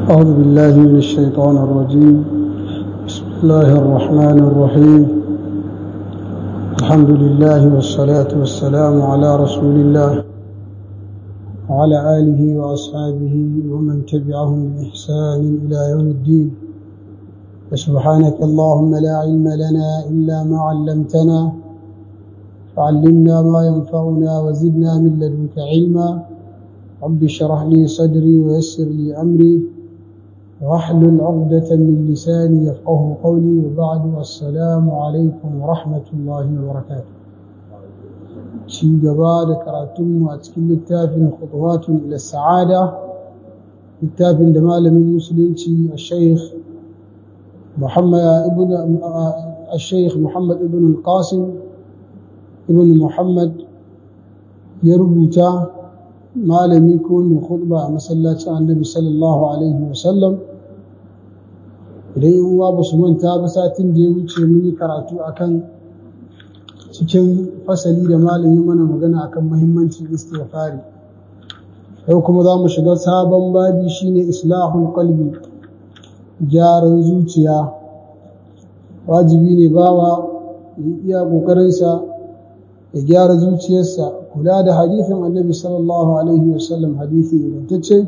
أعوذ بالله من الشيطان الرجيم بسم الله الرحمن الرحيم الحمد لله والصلاة والسلام على رسول الله وعلى آله وأصحابه ومن تبعهم بإحسان إلى يوم الدين وسبحانك اللهم لا علم لنا إلا ما علمتنا فعلمنا ما ينفعنا وزدنا من لدنك علما رب اشرح لي صدري ويسر لي أمري واحلل عقدة من لساني يفقه قولي وبعد السلام عليكم ورحمة الله وبركاته شي جبار كراتم واتكل التافن خطوات إلى السعادة التافن دمال من مسلم الشيخ محمد ابن الشيخ محمد ابن القاسم ابن محمد يربوتا malami ko mai khutba a masallacin annabi sallallahu alaihi wasallam idan yan uwa ba su manta ba satin da ya wuce mun yi karatu akan cikin fasali da malami mana magana akan muhimmancin istighfari yau kuma za mu shiga sabon babi shine islahul qalbi gyaran zuciya wajibi ne bawa ya iya kokarinsa ya gyara zuciyarsa kula da hadithin annabi sallallahu alaihi wasallam hadithi ingantacce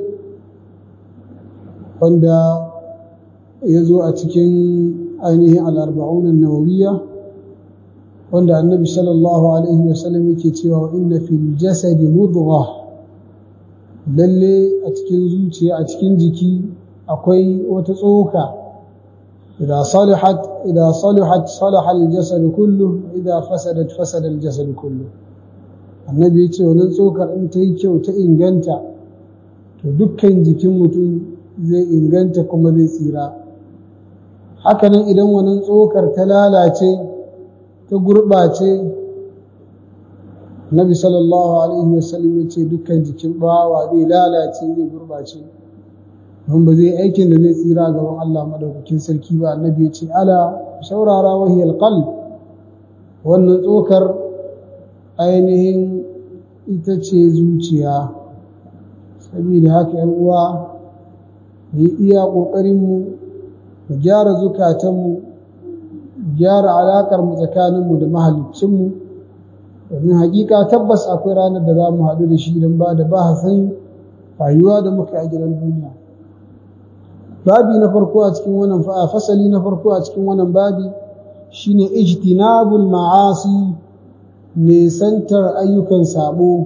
wanda ya zo a cikin ainihin al'arba'unan nawawiya wanda annabi sallallahu alaihi wasallam yake cewa inna fil jasadi mudgha lalle a cikin zuciya a cikin jiki akwai wata tsoka إذا صلحت إذا صلحت صلح الجسد كله إذا فسدت فسد الجسد كله annabi ya ce wannan tsokar in ta yi kyau ta inganta to dukkan jikin mutum zai inganta kuma zai tsira hakanan idan wannan tsokar ta lalace ta gurɓace nabi sallallahu alaihi wasallam ya ce dukkan jikin bawa zai lalace zai gurɓace don ba zai aikin da zai tsira gaban Allah madaukakin sarki ba annabi ya ce ala saurara wahiyal qalb wannan tsokar ainihin ita ce zuciya saboda haka yan uwa mu yi iya ƙoƙarinmu mu gyara zukatanmu gyara alaƙar mu tsakaninmu da mahaliccinmu domin hakika tabbas akwai ranar da za mu haɗu da shi don ba da bahasin rayuwa da muka a gidan duniya babi na farko a cikin wannan fasali na farko a cikin wannan babi shine ijtinabul ma'asi nisantar ayyukan sabo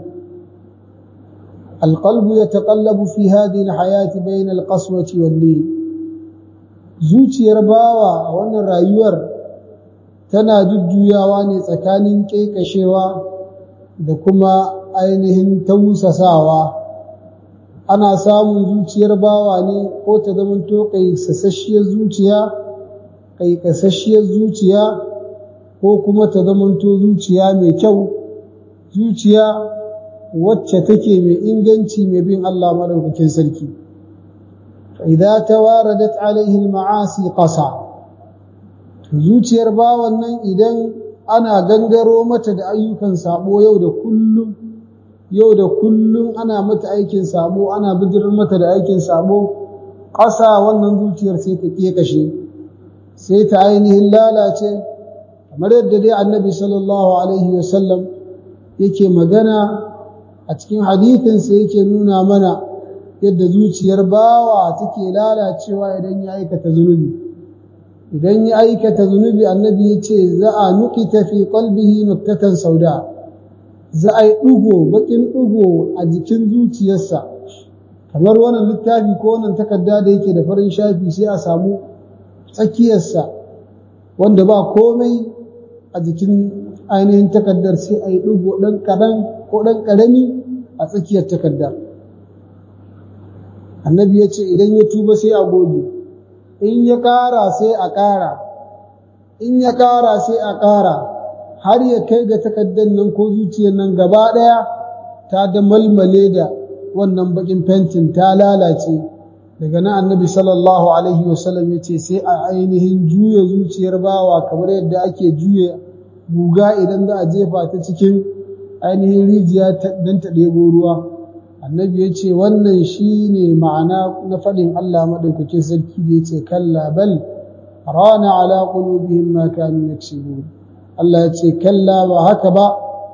القلب يتقلب في هذه الحياة بين القسوة واللين zuciyar bawa a wannan rayuwar tana jujjuyawa ne tsakanin ƙeƙashewa da kuma ainihin tausasawa ana samun zuciyar bawa ne ko ta zamanto ƙaiƙasasshiyar zuciya ƙaiƙasasshiyar zuciya ko kuma ta zamanto zuciya mai kyau zuciya wacce take mai inganci mai bin Allah madaukakin sarki idza tawaradat alaihi almaasi qasa zuciyar bawan nan idan ana gangaro mata da ayyukan sabo yau da kullum yau da kullum ana mata aikin sabo ana bijirar mata da aikin sabo ƙasa wannan zuciyar sai ta kashe sai ta ainihin lalace kamar yadda dai annabi sallallahu alaihi wasallam yake magana a cikin hadithinsa yake nuna mana yadda zuciyar bawa take lalacewa idan ya aikata zunubi idan ya aikata zunubi annabi ya ce za a nukita fi qalbihi nuktatan sauda za a yi ɗugo baƙin ɗugo a jikin zuciyarsa kamar wannan littafi ko wannan takarda da yake da farin shafi sai a samu tsakiyarsa wanda ba komai a jikin ainihin takardar sai a yi ɗugo ɗan kaɗan ko ɗan ƙarami a tsakiyar takardar annabi ya ce idan ya tuba sai a goge in ya ƙara sai a ƙara in ya ƙara sai a ƙara har ya kai ga takardar nan ko zuciyar nan gaba ɗaya ta da malmale da wannan baƙin fentin ta lalace daga nan annabi sallallahu alaihi wasallam ya ce sai a ainihin juya zuciyar bawa kamar yadda ake juya guga idan za a jefa ta cikin ainihin rijiya don ta ɗebo ruwa annabi ya ce wannan shi ne ma'ana na faɗin Allah maɗaukakin sarki da ya ce kalla bal rana ala qulubihim ma kanu yaksibun Allah ya ce kalla ba haka ba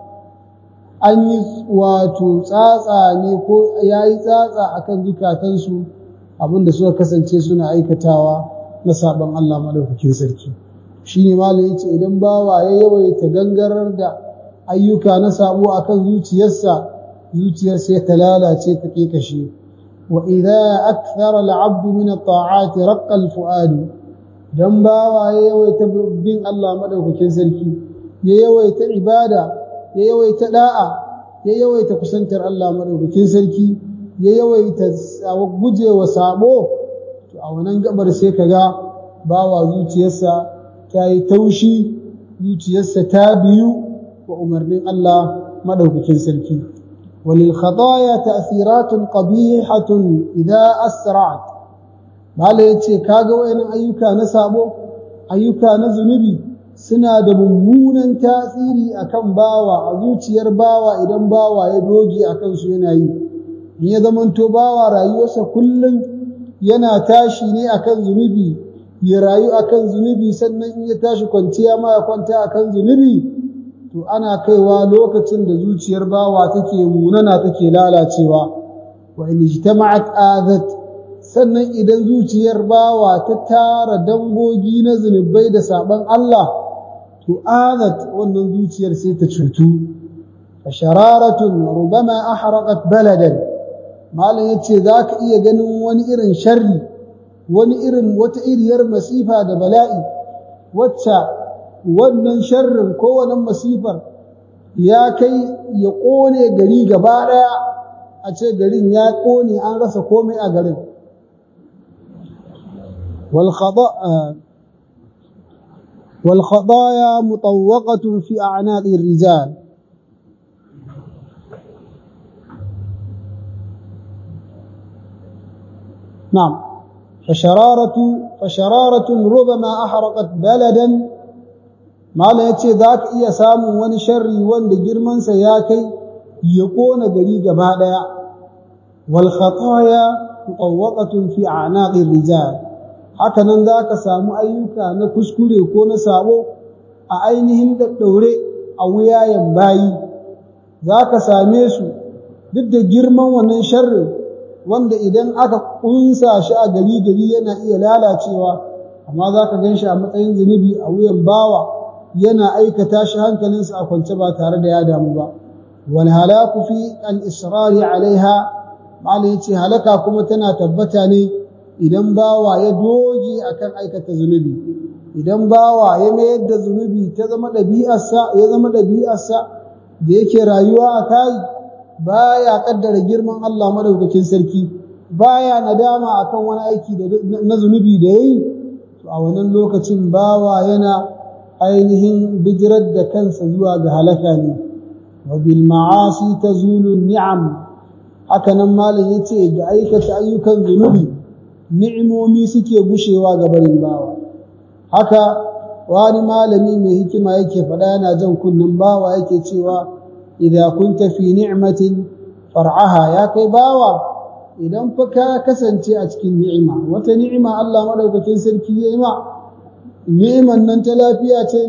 an yi wato tsatsa ne ko ya yi tsatsa akan zukatansu abinda suka kasance suna aikatawa na saban Allah maɗaukakin sarki shi ne malam ya ce idan bawa ya yawaita gangarar da ayyuka na sabo akan zuciyarsa zuciyarsa ya ta lalace ta kashe wa idza akthara al-'abd min at-ta'at raqqa al-fu'ad dan bawa ya yawaita bin Allah madaukakin sarki ya yawaita ibada ya yawaita da'a ya yawaita kusantar Allah madaukakin sarki ya yawaita gujewa sabo to a wannan gabar sai kaga bawa zuciyarsa ta yi taushi zuciyarsa ta biyu wa umarnin Allah madaukakin sarki وللخطايا تأثيرات قبيحة إذا أسرعت Mala ya ce, Kaga wa'yanin ayyuka na sabo, ayyuka na zunubi suna da mummunan tasiri a kan bawa, a zuciyar bawa idan bawa ya doge a kansu yana yi. In ya zamanto bawa rayuwarsa kullum yana tashi ne a kan zunubi, ya rayu a kan zunubi sannan in ya tashi kwanciya ma ya kwanta a kan zunubi, to ana kaiwa lokacin da zuciyar bawa take munana take lalacewa wa in ijtama'at azat sannan idan zuciyar bawa ta tara dangogi na zunubai da saban Allah to azat wannan zuciyar sai ta cutu fashararatun rubama ahraqat baladan malam yace zaka iya ganin wani irin sharri wani irin wata iriyar masifa da bala'i wacce wannan sharrin ko wannan masifar ya kai ya ƙone gari gaba ɗaya a ce garin ya ƙone an rasa komai a garin والخطايا مطوقة في أعناق الرجال نعم فشرارة فشرارة ربما أحرقت بلدا Malam ya ce za ka iya samun wani sharri wanda girmansa ya kai ya ƙona gari gaba ɗaya. Wal khataya muqawwaqatun fi a'naqir rijal. Haka nan za ka samu ayyuka na kuskure ko na sabo a ainihin daddaure a wuyayen bayi. Za ka same su duk da girman wannan sharrin wanda idan aka ƙunsa shi a gari gari yana iya lalacewa amma za ka gan shi a matsayin zunubi a wuyan bawa. yana aikata shi hankalinsa a kwance ba tare da ya damu ba wal halaku fi al israri alaiha malai yace halaka kuma tana tabbata ne idan bawa ya doge akan aikata zunubi idan bawa ya mayar da zunubi ta zama ɗabi'arsa ya zama ɗabi'arsa da yake rayuwa a kai baya kaddara girman Allah madaukakin sarki baya nadama akan wani aiki na zunubi da yayi to a wannan lokacin bawa yana ainihin bijirar da kansa zuwa ga halaka ne wa bil ma'asi tazulu ni'am haka nan malam yace da aikata ayyukan zunubi ni'imomi suke gushewa ga barin bawa haka wani malami mai hikima yake faɗa yana jan kunnen bawa yake cewa idza kunta fi ni'matin far'aha ya kai bawa idan fa ka kasance a cikin ni'ima wata ni'ima Allah madaukakin sarki yayi ma ni'iman nan ta lafiya ce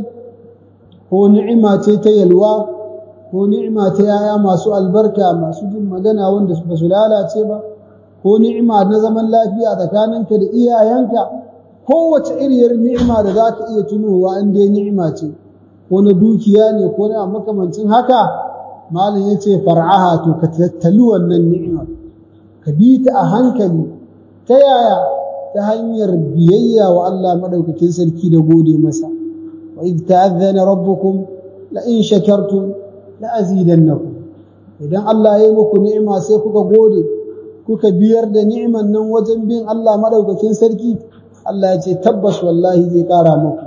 ko ni'ima ce ta yalwa ko ni'ima ta yaya masu albarka masu jin magana wanda ba su lalace ba ko ni'ima na zaman lafiya tsakaninka da iyayenka kowace iriyar ni'ima da za ka iya tunowa in dai ni'ima ce ko na dukiya ne ko na makamancin haka malam ya ce far'aha to ka tattali wannan ni'imar ka bi ta a hankali ta yaya ta hanyar biyayya wa Allah madaukakin sarki da gode masa wa idh ta'adhana rabbukum la in shakartum la azidannakum idan Allah ya yi muku ni'ima sai kuka gode kuka biyar da ni'iman nan wajen bin Allah madaukakin sarki Allah ya ce tabbas wallahi zai kara muku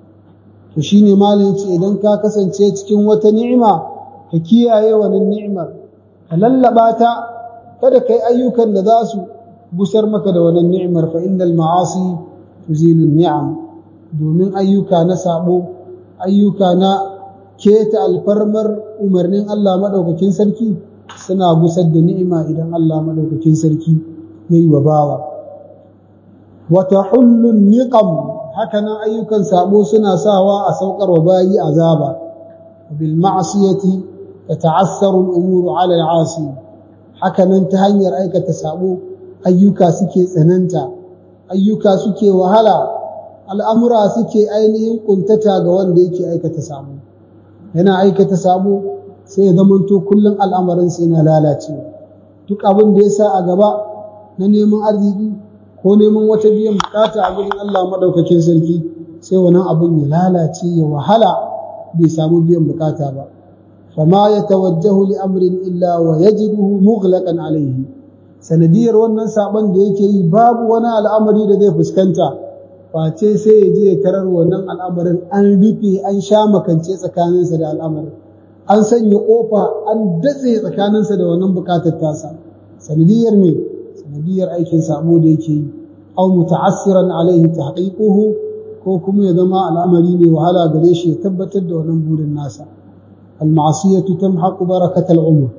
to shine malin ce idan ka kasance cikin wata ni'ima ka kiyaye wannan ni'imar ka lallaba ta kada kai ayyukan da za su gusar maka da wannan ni'imar fa innal ma'asi tuzilu ni'am domin ayyuka na sabo ayyuka na keta alfarmar umarnin Allah madaukakin sarki suna gusar da ni'ima idan Allah madaukakin sarki yayi wa bawa wa tahullu niqam hakanan ayyukan sabo suna sawa a saukar wa bayi azaba bil ma'siyati tata'assaru al-umuru 'ala al-'asi hakanan ta hanyar aikata sabo ayyuka suke tsananta ayyuka suke wahala al'amura suke ainihin kuntata ga wanda yake aikata sabo yana aikata sabo sai ya zamanto kullum al'amarin sai na lalacewa duk abin da ya sa a gaba na neman arziki ko neman wata biyan bukata a gurin Allah maɗaukakin sarki sai wannan abin ya lalace ya wahala bai samu biyan bukata ba fama ya tawajjahu li amrin illa wa yajiduhu mughlaqan alayhi sanadiyar wannan sabon da yake yi babu wani al'amari da zai fuskanta face sai ya je ya tarar wannan al'amarin an rufe an sha makance tsakaninsa da al'amarin an sanya kofa an datse tsakaninsa da wannan bukatar tasa sanadiyar me sanadiyar aikin sabo da yake yi aw muta'assiran alaihi tahqiquhu ko kuma ya zama al'amari ne wahala gare shi ya tabbatar da wannan burin nasa al-ma'siyatu tamhaqu barakatal umr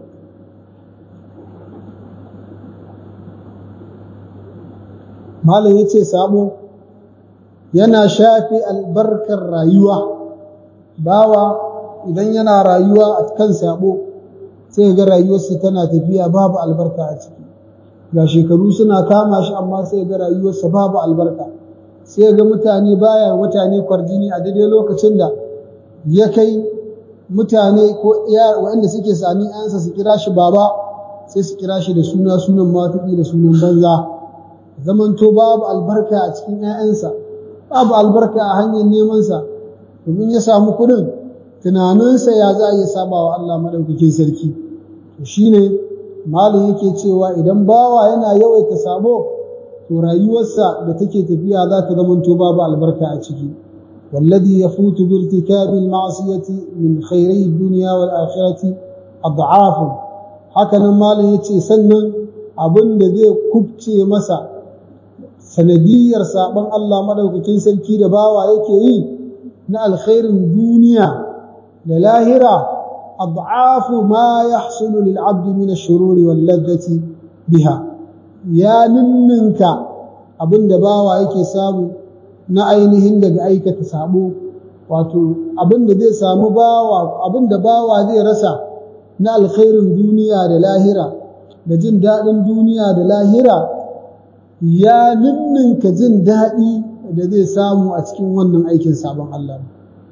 malam yace sabo yana shafi albarkar rayuwa bawa idan yana rayuwa a kan sabo sai ga rayuwarsa tana tafiya babu albarka a ciki ga shekaru suna kama shi amma sai ga rayuwarsa babu albarka sai ga mutane baya mutane kwarjini a daidai lokacin da ya kai mutane ko iya waɗanda suke sami ayansa su kira shi baba sai su kira shi da suna sunan matuƙi da sunan banza zamanto babu albarka a cikin 'ya'yansa babu albarka a hanyar nemansa domin ya samu kuɗin tunaninsa ya za a iya saba wa Allah maɗaukakin sarki to shine malin yake cewa idan bawa yana yawaita sabo to rayuwarsa da take tafiya za ta zamanto babu albarka a ciki والذي يفوت بارتكاب المعصية من خيري الدنيا والآخرة أضعاف هكذا مالin yace sannan abin da zai kubce masa sanadiyar sabon Allah madaukakin sarki da bawa yake yi na alkhairin duniya da lahira ad'afu ma yahsulu lil 'abdi min ash-shururi wal ladhati biha ya ninninka abinda bawa yake samu na ainihin daga aikata sabo wato abinda zai samu bawa abinda bawa zai rasa na alkhairin duniya da lahira da jin daɗin duniya da lahira ya ninninka jin daɗi da zai samu a cikin wannan aikin sabon Allah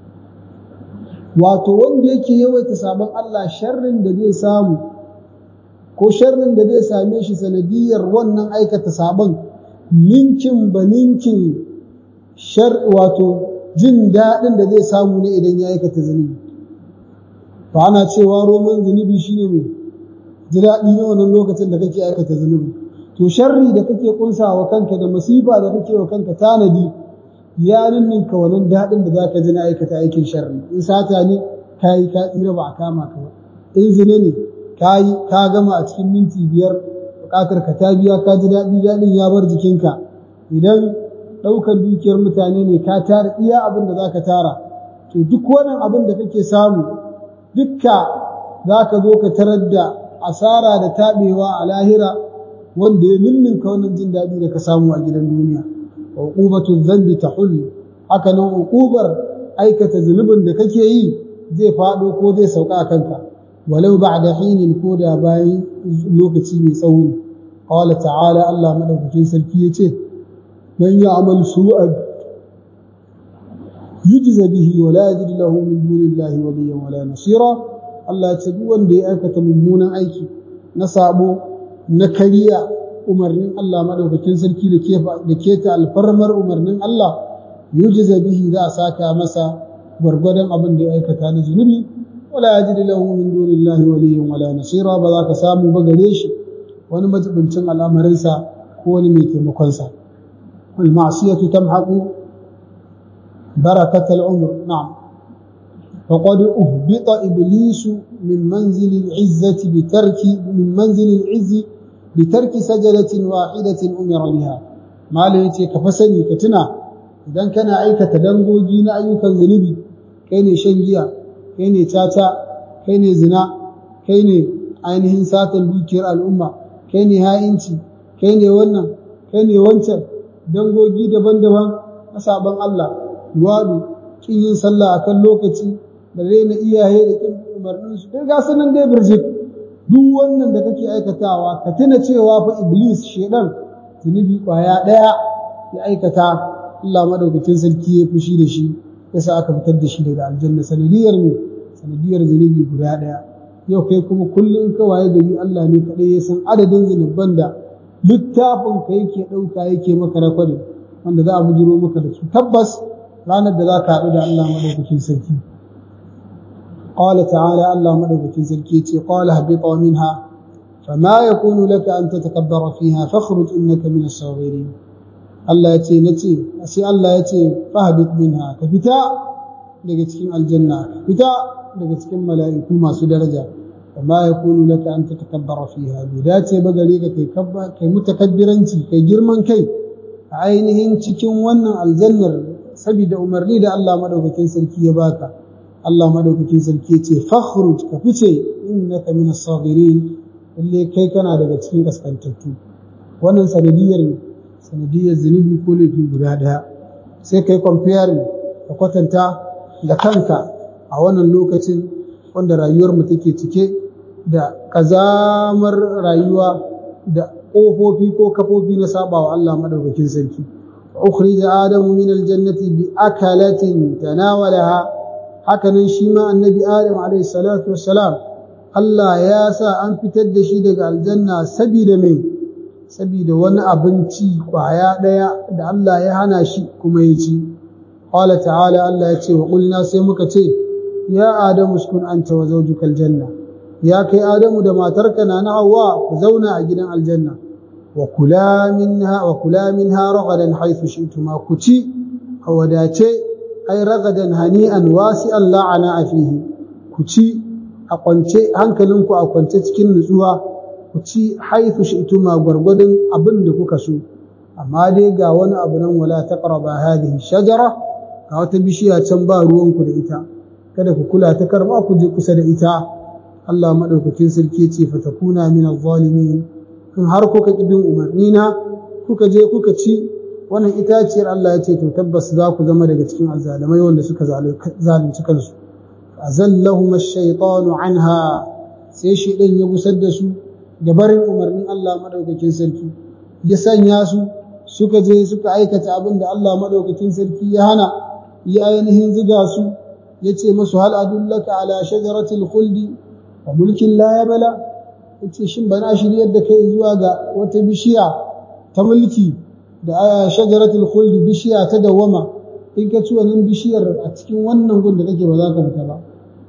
wato wanda yake yawaita sabon Allah sharrin da zai samu ko sharrin da zai same shi sanadiyar wannan aikata sabon ninkin ba ninkin shar wato jin daɗin da zai samu ne idan ya aikata zunubi ba ana cewa roman zunubi shine mai ji daɗi na wannan lokacin da kake aikata zunubi to sharri da kake kunsawa kanka da masifa da kake wa kanka tanadi ya ninninka wannan daɗin da zaka ji na aikata aikin sharri in sata ne kayi ka tsira ba a kama ka ba in zina ne kayi ka gama a cikin minti biyar buƙatar ka ta biya ka ji daɗi daɗin ya bar jikinka idan ɗaukar dukiyar mutane ne ka tara iya abin da zaka tara to duk wannan abin da kake samu dukka zaka zo ka tarar da asara da taɓewa a lahira wanda ya ninninka wannan jin daɗi da ka samu a gidan duniya uqubatu dhanbi tahul haka nan uqubar aikata zunubin da kake yi zai fado ko zai sauka a kanka walau ba'da hinin ko da bayan lokaci mai tsawo qala ta'ala Allah madaukakin sarki yace man ya'mal su'an yujza bihi wa la yajid lahu min dunillahi waliyyan wala nasira Allah ya ce duk wanda ya aikata mummunan aiki na sabo na kariya umarnin Allah madaukakin sarki da keta alfarmar umarnin Allah yujiza bihi za a saka masa gwargwadon abin da ya aikata na zunubi wala yajidu lahu min dunillahi waliyyan wala nasira ba za ka samu ba gare shi wani majibincin al'amarinsa ko wani mai taimakonsa wal ma'siyatu tamhaqu barakatal umr na'am فقد أهبط إبليس من منزل العزة بترك من منزل العز بترك سجلة واحدة أمر بها ما ليتي كفسني كتنا idan kana aikata dangogi na ayyukan zunubi kai ne shan giya kai ne tata kai ne zina kai ne ainihin satan dukiyar al'umma kai ne ha'inci kai ne wannan kai ne wancan dangogi daban-daban na sabon Allah luwadu kin yin sallah akan lokaci da raina iyaye da kin umarnin su dai ga sanan dai birjik duk wannan da kake aikatawa ka tuna cewa fa iblis shedan zunubi kwaya daya ya aikata Allah madaukakin sarki ya fushi da shi yasa aka fitar da shi daga aljanna sanadiyar ne sanadiyar zunubi guda daya yau kai kuma kullum ka waye gari Allah ne kadai ya san adadin zunuban da littafin ka yake dauka yake maka rakwadi wanda za a bujiro maka da su tabbas ranar da za ka haɗu da Allah madaukakin sarki قال تعالى الله مدوكين سلكيتي قال اهبطا منها فما يكون لك أن تتكبر فيها فاخرج إنك من الصاغرين الله يتي نتي أسي الله يتي فاهبط منها كفتا daga cikin aljanna fita daga cikin mala'iku masu daraja وما يكون لك أن تتكبر فيها بذات بغريك كي كبا كي متكبرنتي كي جرمان كي عينهم cikin wannan aljannar saboda umarni da Allah madaukakin sarki ya baka Allah madaukakin sarki ce fakhruj ka fice innaka min as-saghirin lalle kai kana daga cikin kaskantattu wannan sanadiyar sanadiyar zunubi ko laifi guda daya sai kai comparing ka kwatanta da kanka a wannan lokacin wanda rayuwar mu take cike da kazamar rayuwa da ƙofofi ko kafofi na sabawa Allah madaukakin sarki ukhrij adamu min aljannati bi akalatin tanawalaha hakanan shi ma annabi adam alayhi salatu wassalam Allah ya sa an fitar da shi daga aljanna sabida me sabida wani abinci kwaya daya da Allah ya hana shi kuma ya ci qala ta'ala Allah ya ce wa qulna sai muka ce ya adamu uskun anta wa zawjuka aljanna ya kai adamu da matarka na na hawa ku zauna a gidan aljanna wa kula minha wa kula minha ragadan haythu shi'tuma ku ci a wadace ai ragadan hani'an wasi'an la'ana fihi ku ci a kwance hankalinku a kwance cikin nutsuwa ku ci haythu shi'tuma gwargwadon abin da kuka so amma dai ga wani abu nan wala taqraba hadhihi shajara ga wata bishiya can ba ruwanku da ita kada ku kula ta karba ku je kusa da ita Allah maɗaukakin sarki ce fatakuna min zalimin in har kuka ƙi bin umarnina kuka je kuka ci wannan itaciyar Allah ya ce to tabbas za ku zama daga cikin azzalamai wanda suka zalunci kansu azallahum ash-shaytanu anha sai shi ɗan ya gusar da su da barin umarnin Allah maɗaukakin sarki ya sanya su suka je suka aikata abin da Allah maɗaukakin sarki ya hana ya ainihin ziga su ya ce masu hal adullaka ala shajaratil khuldi wa mulkin la bala yace shin bana shiryar da kai zuwa ga wata bishiya ta mulki da shajaratul khuld bishiya ta dawama in ka ci wannan bishiyar a cikin wannan gun da kake ba za ka fita ba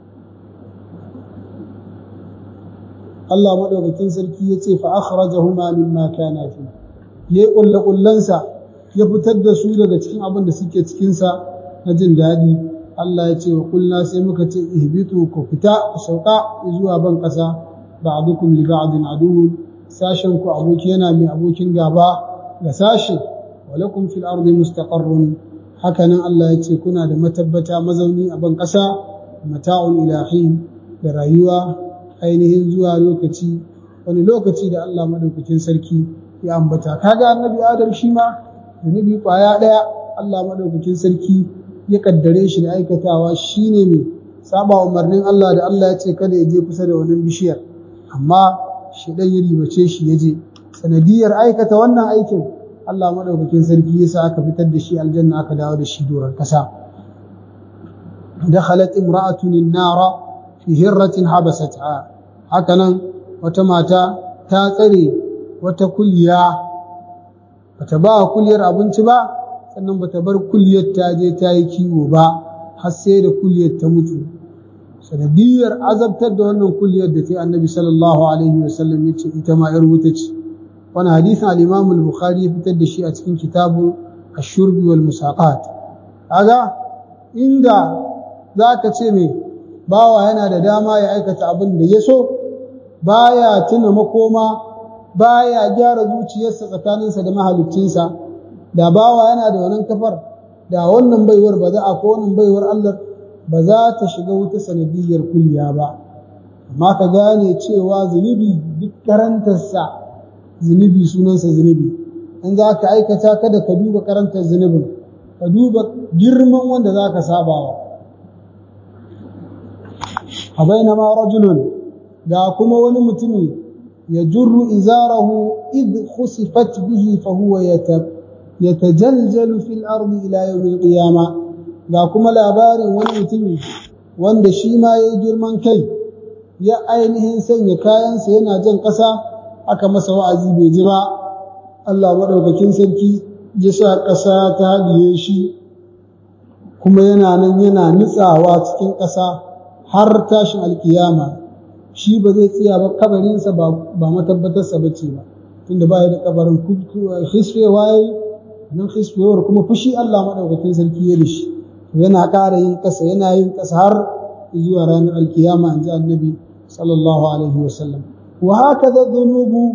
Allah madaukakin sarki yace fa akhrajahuma mimma kana fi yayi kullu kullansa ya fitar da su daga cikin abin da suke cikin sa na jin daɗi Allah ya ce wa kulna sai muka ce ihbitu ku fita ku sauka zuwa ban ƙasa ba'dukum li ba'din aduwwun sashen ku aboki yana mai abokin gaba ga sashe wa lakum fil ardi mustaqarrun hakanan Allah ya ce kuna da matabbata mazauni a ban ƙasa mata'un ilahi da rayuwa ainihin zuwa lokaci wani lokaci da Allah madaukakin sarki ya ambata kaga annabi Adam shi ma zunubi kwaya daya Allah madaukakin sarki ya kaddare shi da aikatawa shine mai saba umarnin Allah da Allah ya ce kada ya je kusa da wannan bishiyar amma shi dan ya ribace shi ya je sanadiyar aikata wannan aikin Allah madaukakin sarki ya sa aka fitar da shi aljanna aka dawo da shi doron kasa dakhalat imra'atun an-nara fi hirratin habasatha hakanan wata mata ta tsare wata kulliya bata ba kulliyar abinci ba sannan bata bar kulliyar ta je ta yi kiwo ba har sai da kulliyar ta mutu sanadiyar azabtar da wannan kulliyar da ta yi annabi sallallahu alaihi wasallam ya ce ita ma yar wuta ce wani hadisin al-imam al-bukhari ya fitar da shi a cikin kitabu ash-shurbi wal musaqat kaga inda zaka ce me bawa yana da dama ya aikata abin da ya so baya tuna makoma baya gyara zuciyarsa tsakaninsa da mahaliccinsa da bawa yana da wannan kafar da wannan baiwar ba za a ko wannan baiwar Allah ba za ta shiga wuta sanadiyar kulliya ba amma ka gane cewa zunubi duk karantarsa zunubi sunansa zunubi in za ka aikata kada ka duba karantar zunubin ka duba girman wanda za ka sabawa a bainama rajulun ga kuma wani mutumi ya jurru izarahu id khusifat bihi fa huwa yatajaljalu fil ardi ila yawmil qiyama ga kuma labarin wani mutumi wanda shi ma yayi girman kai ya ainihin sanya kayansa yana jan ƙasa aka masa wa'azi bai ji ba Allah maɗaukakin sarki ya sa ƙasa ta haɗiye shi kuma yana nan yana nutsawa cikin ƙasa har tashin alkiyama shi ba zai tsaya ba kabarinsa ba matabbatarsa ba ce ba tunda ba ya da kabarin hisfewa ya yi nan hisfewar kuma fushi Allah maɗaukakin sarki ya da shi yana ƙara yin ƙasa yana yin ƙasa har zuwa ranar alkiyama in ji annabi sallallahu alaihi wasallam wa haka da zunubu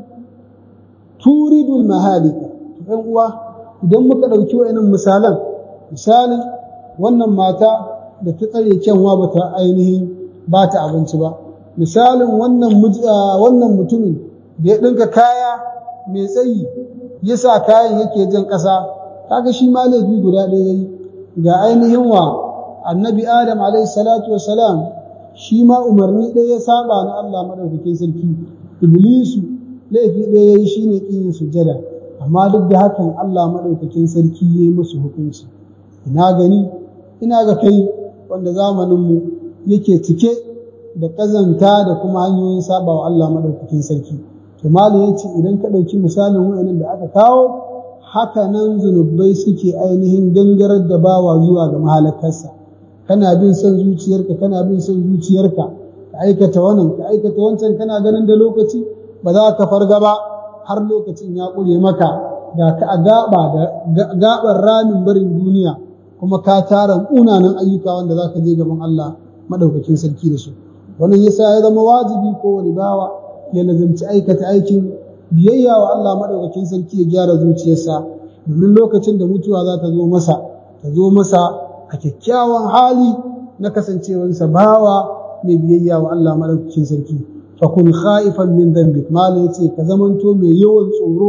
turidul mahalika ɗan uwa idan muka ɗauki wa'annan misalan misalin wannan mata da ta tsare kyanwa ba ta ainihin ba ta abinci ba misalin wannan wannan mutumin da ya ɗinka kaya mai tsayi ya sa kayan yake jan ƙasa kaga shi ma laifi guda ɗaya yayi ga ainihin wa annabi adam alaihi salatu wassalam shi ma umarni ɗaya ya saba na Allah madaukakin sarki iblisu laifi ɗaya yayi shine kin sujada amma duk da hakan Allah madaukakin sarki yayi musu hukunci ina gani ina ga kai wanda zamanin mu yake cike da kazanta da kuma hanyoyin sabawa Allah madaukakin sarki to malam yace idan ka ɗauki misalin wayannan da aka kawo haka nan zunubai suke ainihin gangarar da bawa zuwa ga mahalakarsa kana bin son zuciyarka kana bin son zuciyarka ka aikata wannan ka aikata wancan kana ganin da lokaci ba za ka farga ba har lokacin ya ƙure maka ga ka a gaba da gabar ramin barin duniya kuma ka tara unanan ayyuka wanda za ka je gaban Allah madaukakin sarki da su wannan yasa ya zama wajibi ko wani bawa ya lazimci aikata aikin biyayya wa Allah madaukakin sarki ya gyara zuciyarsa domin lokacin da mutuwa za ta zo masa ta zo masa a kyakkyawan hali na kasancewarsa bawa mai biyayya wa Allah madaukakin sarki fa kun khaifan min dhanbik mala yace ka zamanto mai yawan tsoro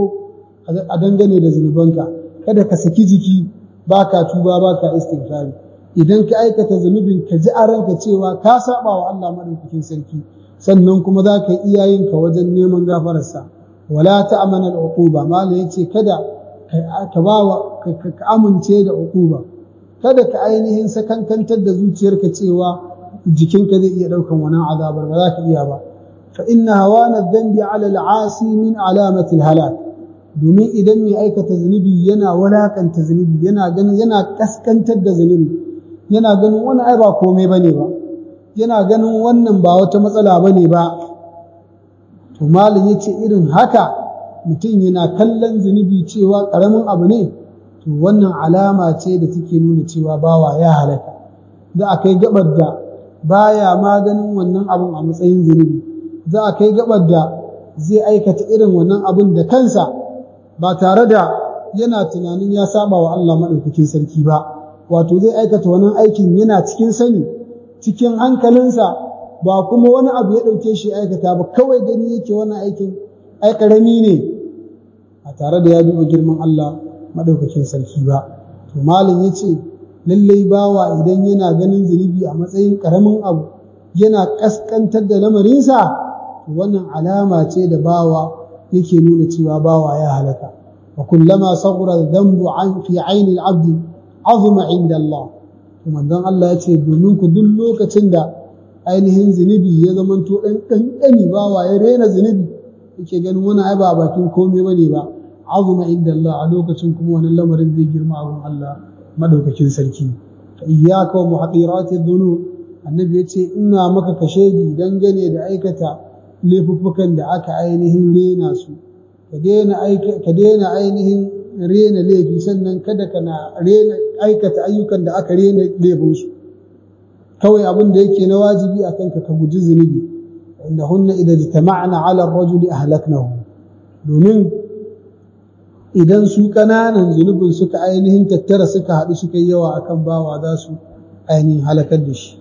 a dangane da zunubanka kada ka saki jiki baka tuba baka istighfari idan ka aikata zunubin ka ji a ranka cewa ka saba wa Allah madaukakin sarki sannan kuma za ka yi iyayenka wajen neman gafararsa wala ta'mana al-uquba mala yace kada ka bawa ka amince da uquba kada ka ainihin sakankantar da zuciyarka cewa jikinka zai iya ɗaukan wannan azabar ba za ka iya ba fa inna hawana dhanbi ala al'asi min alamati halak domin idan mai aikata zunubi yana walakanta zunubi yana ganin yana kaskantar da zunubi yana ganin wani ai ba komai bane ba yana ganin wannan ba wata matsala bane ba to malam yace irin haka mutum yana kallon zunubi cewa karamin abu ne to wannan alama ce da take nuna cewa bawa ya halaka za a kai gabar da baya maganin wannan abun a matsayin zunubi za a kai gabar da zai aikata irin wannan abun da kansa ba tare da yana tunanin ya saba wa Allah maɗaukakin sarki ba wato zai aikata wannan aikin yana cikin sani cikin hankalinsa ba kuma wani abu ya ɗauke shi aikata ba kawai gani yake wannan aikin ai ƙarami ne a tare da ya duba girman Allah maɗaukakin sarki ba to malam ya ce lallai bawa idan yana ganin zunubi a matsayin ƙaramin abu yana ƙasƙantar da lamarinsa wannan alama ce da bawa yake nuna cewa bawa ya halaka wa kullama saghura dhanbu an fi aini al-abd azuma inda Allah to manzon Allah ya ce domin ku duk lokacin da ainihin zunubi ya zamanto dan kankani bawa ya rena zunubi yake ganin wani ai ba bakin komai bane ba azuma inda Allah a lokacin kuma wannan lamarin zai girma abun Allah madaukakin sarki fa iyyaka wa muhaqirati dhunub annabi yace ina maka kashedi dangane da aikata laifuffukan da aka ainihin rena su ka daina ka daina ainihin rena laifi sannan kada kana rena aikata ayyukan da aka rena laifin su kawai abin da yake na wajibi akan ka ka guji zunubi innahunna idza jitama'na 'ala ar-rajuli ahlaknahu domin idan su ƙananan zunubin suka ainihin tattara suka haɗu suka yi yawa akan bawa za su ainihin halakar da shi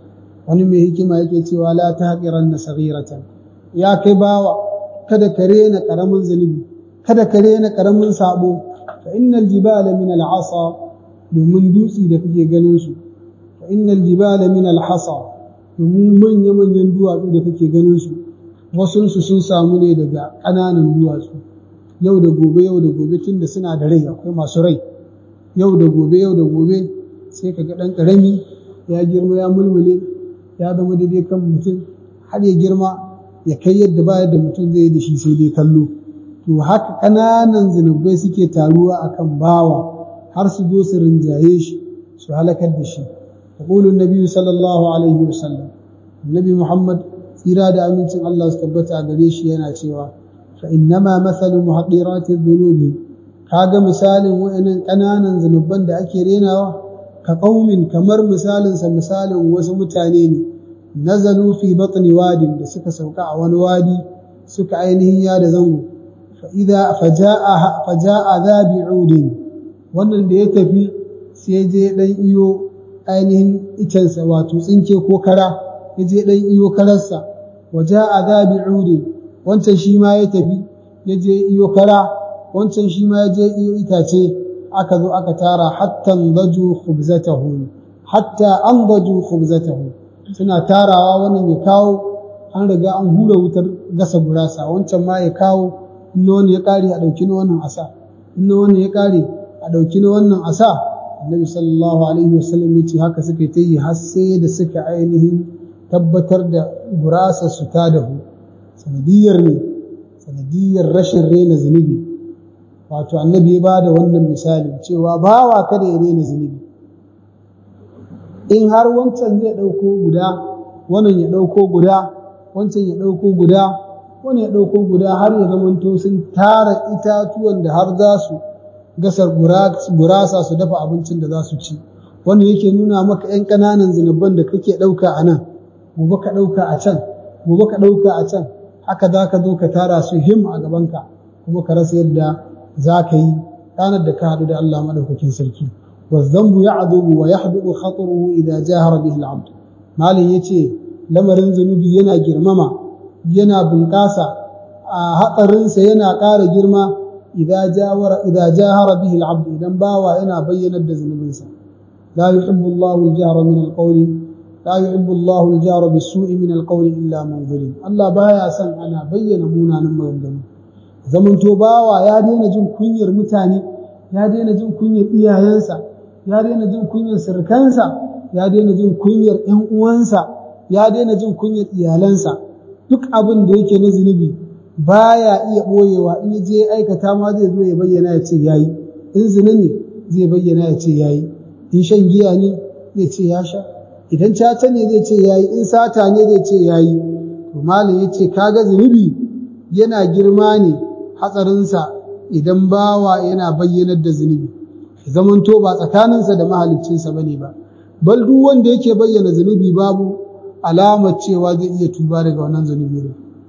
wani mai hikima yake cewa la tahqiranna saghiratan ya kai bawa kada ka rena karamin zunubi kada ka rena karamin sabo fa innal jibala min al'asa domin dutsi da kake ganin su fa innal jibala min al-hasa domin manya manyan duwatsu da kake ganin su wasun su sun samu ne daga ƙananan duwatsu yau da gobe yau da gobe tunda suna da rai akwai masu rai yau da gobe yau da gobe sai ka ga ɗan ƙarami ya girma ya mulmule ya zama daidai kan mutum har ya girma ya kai yadda ba yadda mutum zai yi da shi sai dai kallo to haka ƙananan zunubai suke taruwa akan bawa har su zo su rinjaye shi su halakar da shi يقول النبي صلى الله عليه وسلم النبي محمد tsira da amincin Allah su tabbata a gare shi yana cewa fa innama mathalu muhaqirati dhunubi kaga misalin wayannan ƙananan zunuban da ake renawa ka qaumin kamar misalin sa misalin wasu mutane ne nazalu fi batni wadin da suka sauka a wani wadi suka ainihin ya da zango fa idza fajaa fajaa dhabi'udin wannan da ya tafi sai je dan iyo ainihin itansa wato tsinke ko kara ya je dan iyo kararsa waje a zabi'udin wancan shi ma ya tafi ya je iyo kara wancan shi ma ya je iyo itace aka zo aka tara hatta daju khubzatahu hatta an daju khubzatahu suna tarawa wannan ya kawo an riga an hura wutar gasa gurasa wancan ma ya kawo in wani ya kare a dauki na wannan asa in wani ya kare a dauki na wannan asa annabi sallallahu alaihi wasallam yace haka suka ta yi har sai da suka ainihin tabbatar da gurasa su ta dahu sanadiyar ne sanadiyar rashin rena zunubi wato annabi ya bada wannan misali cewa bawa kada ya rena zunubi in har wancan zai ɗauko guda wannan ya ɗauko guda wancan ya ɗauko guda wani ya ɗauko guda har ya zamanto sun tara itatuwan da har za su gasar gurasa su dafa abincin da za su ci wannan yake nuna maka 'yan ƙananan zunuban da kake ɗauka a nan gobe ka ɗauka a can gobe ka ɗauka a can haka za ka zo ka tara su him a gabanka kuma ka rasa yadda za ka yi ranar da ka haɗu da Allah maɗaukakin sarki والذنب يعذب ويحدث خطره إذا جاهر به العبد مالي يتي lamarin zunubi yana girmama yana bunƙasa a hatsarinsa yana ƙara girma idan jahara bihi al'abd idan bawa yana bayyanar da zunubinsa la yuhibbu Allahu al-jahra min al-qawli la yuhibbu Allahu al-jahra bis-su'i min al-qawli illa man zulim Allah baya son ana bayyana munanan maganganu zamanto bawa ya daina jin kunyar mutane ya daina jin kunyar iyayensa ya daina jin kunyar sirkansa ya daina jin kunyar ƴan uwansa ya daina jin kunyar iyalansa duk abin da yake na zunubi baya iya ɓoyewa in je aikata ma zai zo ya bayyana ya ce yayi in zina ne zai bayyana ya ce yayi in shan giya ne zai ce ya sha idan caca ne zai ce yayi in sata ne zai ce yayi to malam ya ce kaga zunubi yana girma ne hatsarinsa idan bawa yana bayyanar da zunubi zamanto ba tsakaninsa da mahaliccinsa bane ba bal duk wanda yake bayyana zunubi babu alamar cewa zai iya tuba daga wannan zunubi ne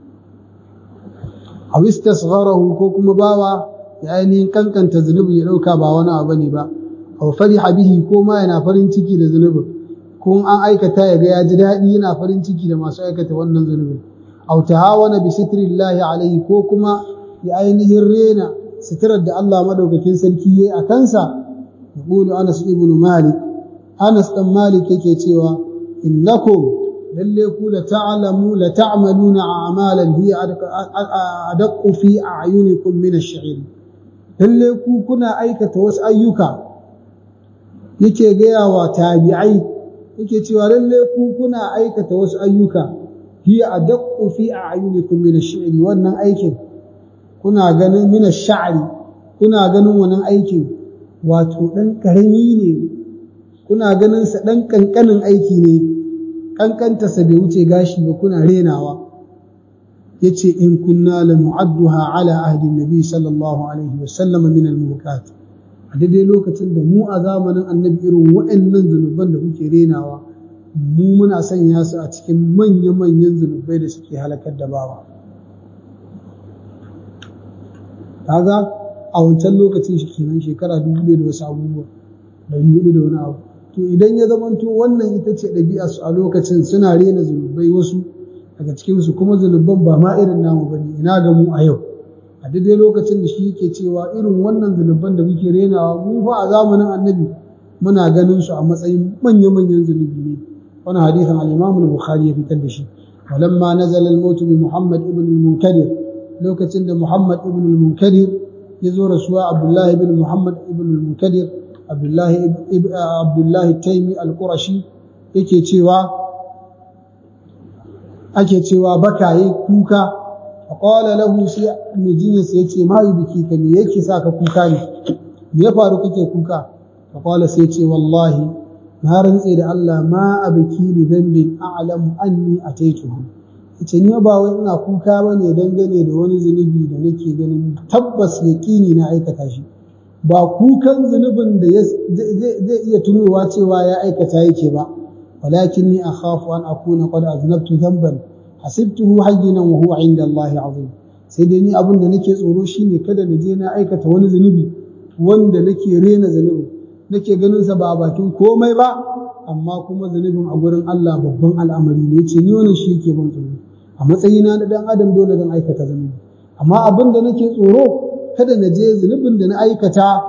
a istasgharahu ko kuma bawa ya ainihin kankanta zunubin ya dauka ba wani abu ne ba aw fariha bihi ko ma yana farin ciki da zunubin ko an aikata ya ga ya ji daɗi yana farin ciki da masu aikata wannan zunubin aw tahawana bi sitrillahi alaihi ko kuma ya ainihin rena sitirar da Allah madaukakin sarki yayi a kansa yaqulu Anas ibn Malik Anas dan Malik yake cewa innakum lalle ku la ta'lamu la ta'maluna a'malan hiya adaqqu fi a'yunikum min ash-shi'r lalle ku kuna aikata wasu ayyuka yake gaya wa tabi'ai yake cewa lalle ku kuna aikata wasu ayyuka hiya adaqqu fi a'yunikum min ash-shi'r wannan aikin kuna ganin min ash-sha'ri kuna ganin wannan aikin wato dan karami ne kuna ganin sa dan kankanin aiki ne kankantarsa bai wuce gashi ba kuna renawa ya ce in kunna la nu'adduha ala ahdi nabi sallallahu alaihi wa sallam min al mukat a daidai lokacin da mu a zamanin annabi irin waɗannan zunuban da kuke renawa mu muna sanya su a cikin manya-manyan zunubai da suke halakar da bawa kaga a wancan lokacin shi kenan shekara dubu da wasu abubuwa ɗari hudu da wani abu to idan ya zamanto wannan ita ce ɗabi'a su a lokacin suna rena zunubai wasu daga cikinsu kuma zunuban ba ma irin namu bane ina ga mu a yau a daidai lokacin da shi yake cewa irin wannan zunuban da muke renawa mu fa a zamanin annabi muna ganin su a matsayin manya-manyan zunubi ne wannan hadisin al-Imam al-Bukhari ya fitar da shi walamma nazala al-maut bi Muhammad ibn al-Munkadir lokacin da Muhammad ibn al-Munkadir ya zo rasuwa Abdullah ibn Muhammad ibn al-Munkadir Abdullah ibn Abdullah Taymi al-Qurashi yake cewa ake cewa bakaye kuka faqala lahu sai mijinsa yace ma yubiki ka me yake saka kuka ne me ya faru kake kuka faqala sai ce wallahi na rantse da Allah ma abiki li dhanbin a'lamu anni ataituhu yace ni ba wai ina kuka bane dangane da wani zunubi da nake ganin tabbas yaqini na aikata shi ba kukan zunubin da zai iya tunowa cewa ya aikata yake ba walakinni akhafu an akuna qad aznabtu dhanban hasibtuhu hayyinan wa huwa inda Allah azim sai dai ni abin da nake tsoro shine kada na je na aikata wani zunubi wanda nake rena zunubin nake ganin sa ba a bakin komai ba amma kuma zunubin a gurin Allah babban al'amari ne yace ni wannan shi yake ban tsoro a matsayina na dan adam dole zan aikata zunubi amma abin da nake tsoro kada na je zunubin da na aikata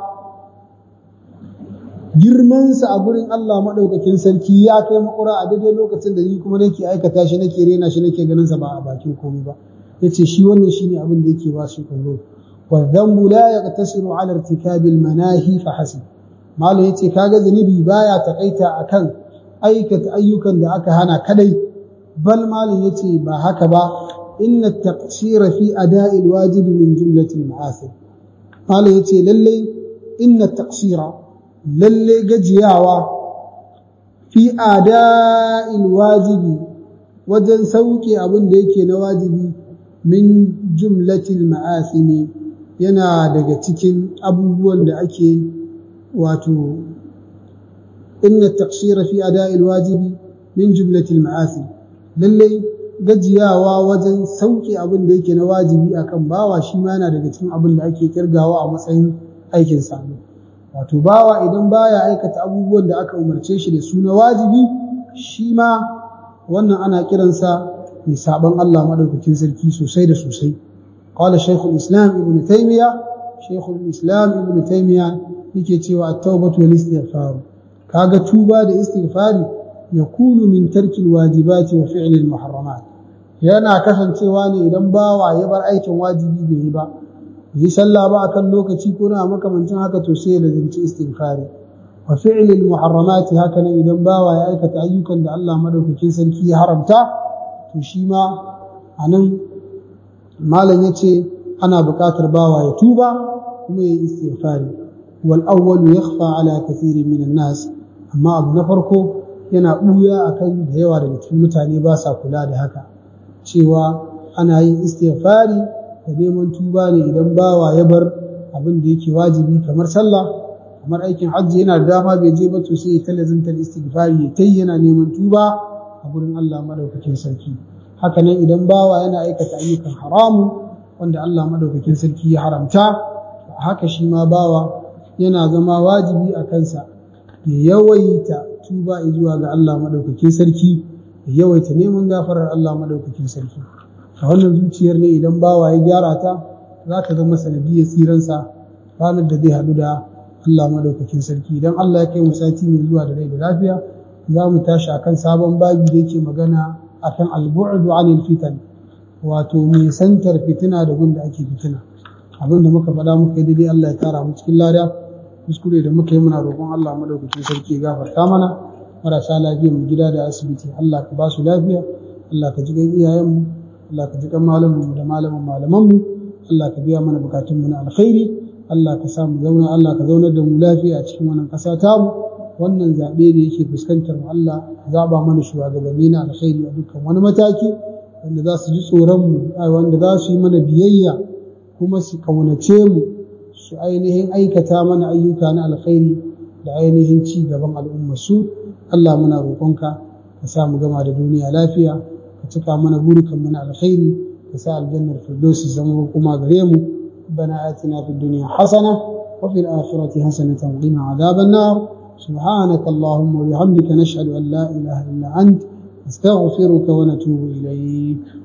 girmansa a gurin Allah maɗaukakin sarki ya kai makura a daidai lokacin da ni kuma nake aikata shi nake rena shi nake ganin sa ba a bakin komai ba yace shi wannan shine abin da yake ba shi tsoro wa dhanbu la yaqtasiru ala irtikabi al manahi fa hasib malam yace kaga zunubi baya takaita akan aikata ayyukan da aka hana kadai bal malam yace ba haka ba inna at-taqsira fi ada'i al-wajibi min jumlati al-ma'asir malam yace lalle inna at-taqsira lalle gajiyawa fi ada'il wajibi wajen sauke abin da yake na wajibi min jumlatil ma'asimi yana daga cikin abubuwan da ake wato inna taqsira fi ada'il wajibi min jumlatil ma'asi lalle gajiyawa wajen sauke abin da yake na wajibi akan bawa shi ma yana daga cikin abin da ake kirgawa a matsayin aikin sabo wato bawa idan baya aikata abubuwan da aka umarce shi da su na wajibi shi ma wannan ana kiransa mai saban Allah madaukakin sarki sosai da sosai qala shaykhul islam ibnu taymiya shaykhul islam ibnu taymiya yake cewa at-taubatu wal istighfar kaga tuba da istighfari yakunu min tarki al-wajibati wa fi'li al-muharramat yana kasancewa ne idan bawa ya bar aikin wajibi bai yi ba yi sallah ba akan lokaci ko na makamancin haka to sai ya lazimci istighfari wa fi'lil muharramati haka nan idan bawa ya aikata ayyukan da Allah madaukakin sarki ya haramta to shi ma anan malam yace ana buƙatar bawa ya tuba kuma ya istighfari wal awwal yakhfa ala kathirin min nas amma abu na farko yana buya akan da yawa daga cikin mutane ba sa kula da haka cewa ana yin istighfari da neman tuba ne idan bawa ya bar abin da yake wajibi kamar sallah kamar aikin hajji yana da dama bai je ba to sai ya talazanta istighfari ya tayi yana neman tuba a gurin Allah madaukakin sarki haka nan idan bawa yana aikata ayyukan haramu wanda Allah madaukakin sarki ya haramta haka shi ma bawa yana zama wajibi a kansa ya yawaita tuba zuwa ga Allah madaukakin sarki ya yawaita neman gafarar Allah madaukakin sarki a wannan zuciyar ne idan bawa ya gyara ta za ta zama sanadiyar tsiransa ranar da zai haɗu da Allah madaukakin sarki idan Allah ya kai mu sati mai zuwa da rai da lafiya za mu tashi akan sabon babi da yake magana akan al-bu'du 'anil fitan wato mai santar fitina da gun da ake fitina abin da muka faɗa muka yi daidai Allah ya tara mu cikin lada kuskure da muka yi muna roƙon Allah madaukakin sarki ya gafarta mana marasa lafiya mu gida da asibiti Allah ka ba su lafiya Allah ka ji gan iyayenmu Allah ka ji kan malamin da malamin malamanmu Allah ka biya mana bukatun mu na alkhairi Allah ka sa mu zauna Allah ka zaunar da mu lafiya a cikin wannan ƙasa tamu wannan zaɓe da yake fuskantar mu Allah zaɓa mana shugabanni na alkhairi a dukkan wani mataki wanda za su ji tsoron mu wanda za su yi mana biyayya kuma su kaunace mu su ainihin aikata mana ayyuka na alkhairi da ainihin ci gaban al'ummar su Allah muna roƙonka ka sa mu gama da duniya lafiya ka cika mana burukan mu na alkhairi ka sa aljannar firdausi zama kuma gare mu ربنا آتنا في الدنيا حسنة وفي الآخرة حسنة وقنا عذاب النار سبحانك اللهم وبحمدك نشهد أن لا إله إلا أنت نستغفرك ونتوب إليك